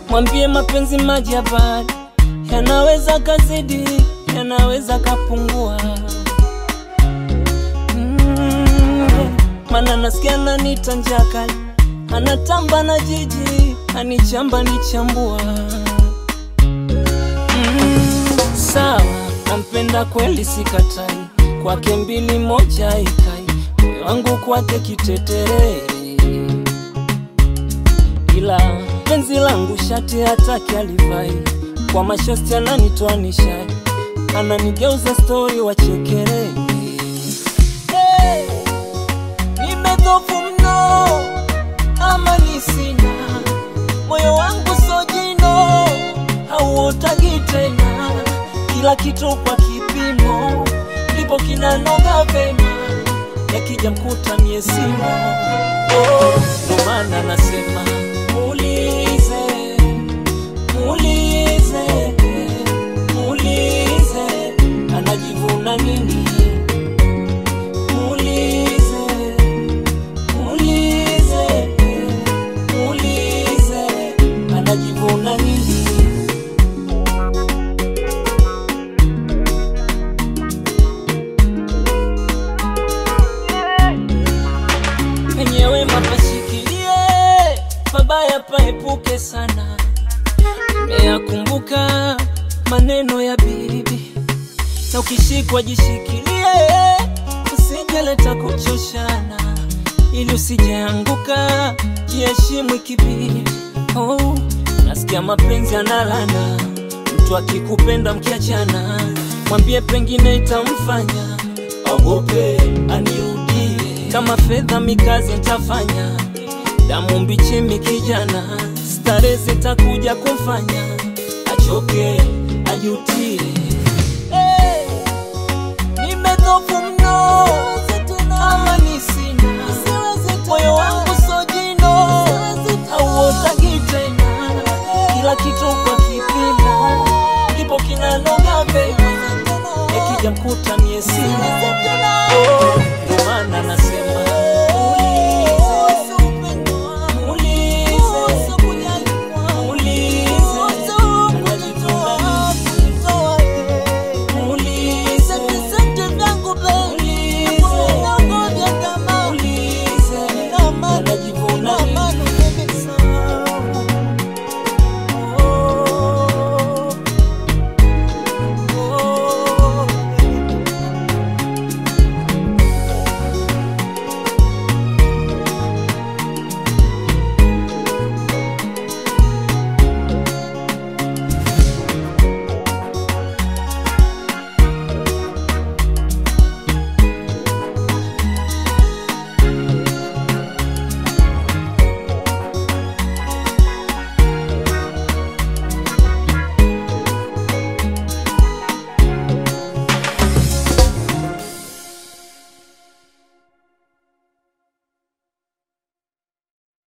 mwambie mapenzi maji ya bahari yanaweza kazidi, yanaweza kapungua. Mm, mana nasikia nanita njaa kali, anatamba na jiji, anichamba nichambua. Mm, sawa, nampenda kweli, sikatai, kwake mbili moja ikai, moyo wangu kwake kiteterere ila penzi langu shati hataki alivai, kwa mashosti ananitoa nishai, ananigeuza stori wachekere. Hey, nimedhofu mno ama ni sina moyo wangu sojino hauotagi tena, kila kitu kwa kipimo, ndipo kinanoga vema, yakija mkuta mie simo. Oh, ndo maana nasema muulize, muulize, muulize anajivuna nini? Muulize, muulize, muulize anajivuna nini? penyewe mapashikilie, mabaya paepuke sana. Nimeyakumbuka maneno ya bibi, na ukishikwa jishikilie, usijeleta kuchoshana, ili usijeanguka, jiheshimu ikibidi. Oh, nasikia mapenzi analana, mtu akikupenda mkiachana, mwambie pengine itamfanya ogope anirudie. Kama fedha mikazi nitafanya, damu mbichi mikijana, stare zitakuja kumfanya achoke ajutie. Hey, nimedhofu mno ama ni